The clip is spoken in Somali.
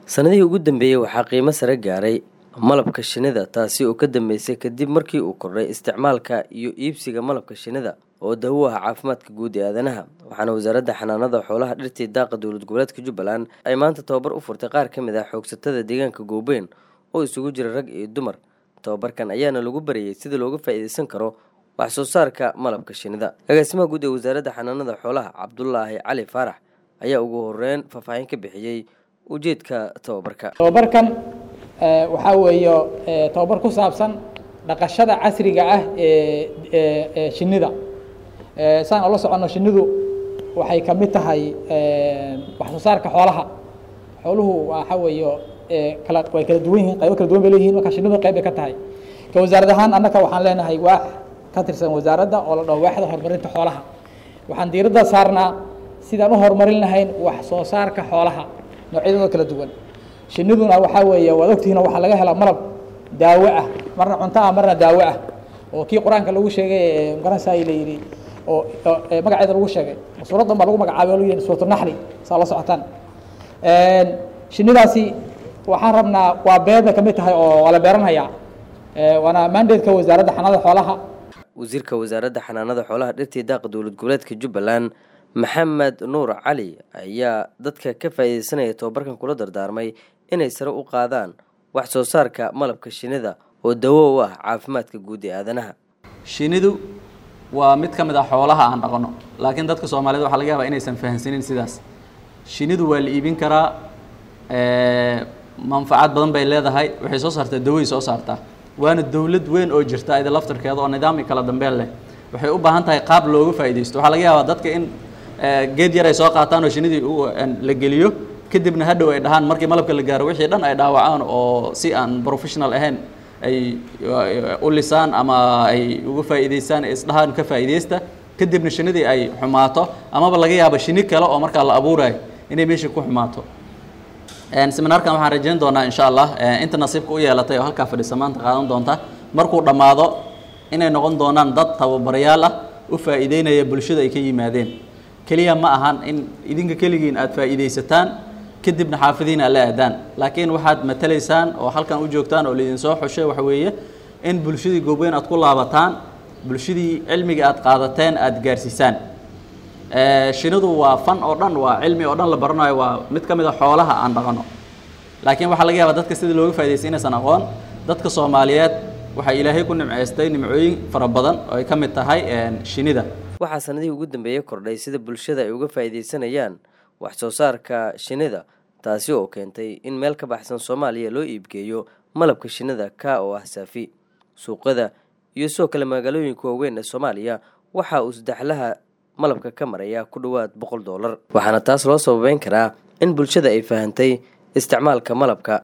sanadihii ugu dambeeyey waxaa qiimo sare gaaray malabka shinnida taasi oo ka dambeysay kadib markii uu kordhay isticmaalka iyo iibsiga malabka shinnida oo dawo ah caafimaadka guud ee aadanaha waxaana wasaaradda xanaanada xoolaha dhirtii daaqa dowlad goboleedka jubbaland ay maanta tababar u furtay qaar ka mid ah xoogsatada deegaanka goobeyn oo isugu jira rag iyo dumar tababarkan ayaana lagu barayay sida looga faa'iideysan karo wax soo saarka malabka shinnida agaasimaha guud ee wasaaradda xanaanada xoolaha cabdulaahi cali faarax ayaa ugu horeyn faahfaahin ka bixiyey ujeedka tababarka tababarkan waxaa weeye tababar ku saabsan dhaqashada casriga ah ee shinnida saan ola soconno shinnidu waxay ka mid tahay wax soo saarka xoolaha xooluhu waxa weeye kala way kala duwan yihiin qaybo kala duwan bay leeyihiin marka shinnidu qayb bay ka tahay ka wasaarad ahaan annaka waxaan leenahay waax ka tirsan wasaaradda oo la dhaho waaxda horumarinta xoolaha waxaan diiradda saarnaa sidaan u horumarin lahayn wax soo saarka xoolaha noocyadooda kala duwan shinniduna waxaa weeye waad ogtihiin waxaa laga helaa malab daawo ah marna cunto ah marna daawo ah oo kii qur-aanka lagu sheegay magaranaysaa la yidhi oo magaceeda lagu sheegay suuraddan baa lagu magacaabay oo lagu yidhi suuratu naxli saa la socotaan shinnidaasi waxaan rabnaa waa beer bay ka mid tahay oo waa la beeranayaa waana mandatka wasaaradda xanaanada xoolaha wasiirka wasaaradda xanaanada xoolaha dhirtii daaqa dowlad goboleedka jubbaland maxamed nuur cali ayaa dadka ka faa'iideysanaya tababarkan kula dardaarmay inay sare u qaadaan wax soo saarka malabka shinnida oo dawo u ah caafimaadka guud ee aadanaha shinnidu waa mid ka mid ah xoolaha aan dhaqano laakiin dadka soomaaliyed waxaa laga yaabaa inaysan fahamsanin sidaas shinnidu waa la iibin karaa manfacad badan bay leedahay waxay soo saartaa daway soo saartaa waana dowlad weyn oo jirta ida laftarkeeda oo nidaam i kala dambeen leh waxay u baahan tahay qaab looga faa'iidaysto waxaa laga yaabaa dadka in geed yar ay soo qaataan oo shinnidii la geliyo kadibna hadhow ay dhahaan markii malabka la gaaro wixii dhan ay dhaawacaan oo si aan professional ahayn ay u lisaan ama ay uga faa'iidaystaan isdhahaan ka faa'iidaysta kadibna shinnidii ay xumaato amaba laga yaabo shinni kale oo markaa la abuurayo inay meesha ku xumaato seminaarkan waxaan rajayn doonaa insha allah inta nasiibka u yeelatay oo halkaa fadhisa maanta qaadan doonta markuu dhammaado inay noqon doonaan dad tababarayaal ah u faa'iideynaya bulshada ay ka yimaadeen keliya ma ahan in idinka keligiin aada faa'iidaysataan kadibna xaafidiin aad la aadaan laakiin waxaad matalaysaan oo halkan u joogtaan oo laidin soo xushay waxa weeye in bulshadii goobweyn aad ku laabataan bulshadii cilmiga aad qaadateen aada gaarsiisaan shinidu waa fan oo dhan waa cilmi oo dhan la baranayo waa mid ka mid a xoolaha aan dhaqano laakiin waxaa laga yaabaa dadka sida looga faa'idaystay inaysan aqoon dadka soomaaliyeed waxaa ilaahay ku nimceystay nimcooyin fara badan oo ay ka mid tahay shinida waxaa sanadihii ugu dambeeyey kordhay sida bulshada ay uga faa'iidaysanayaan wax soo saarka shinnida taasi oo keentay in meel ka baxsan soomaaliya loo iibgeeyo malabka shinnida ka oo ah saafi suuqyada iyo sidoo kale magaalooyinka waaweyn ee soomaaliya waxa uu saddexlaha malabka ka maraya ku dhowaad boqol dollar waxaana taas loo sababeyn karaa in bulshada ay fahantay isticmaalka malabka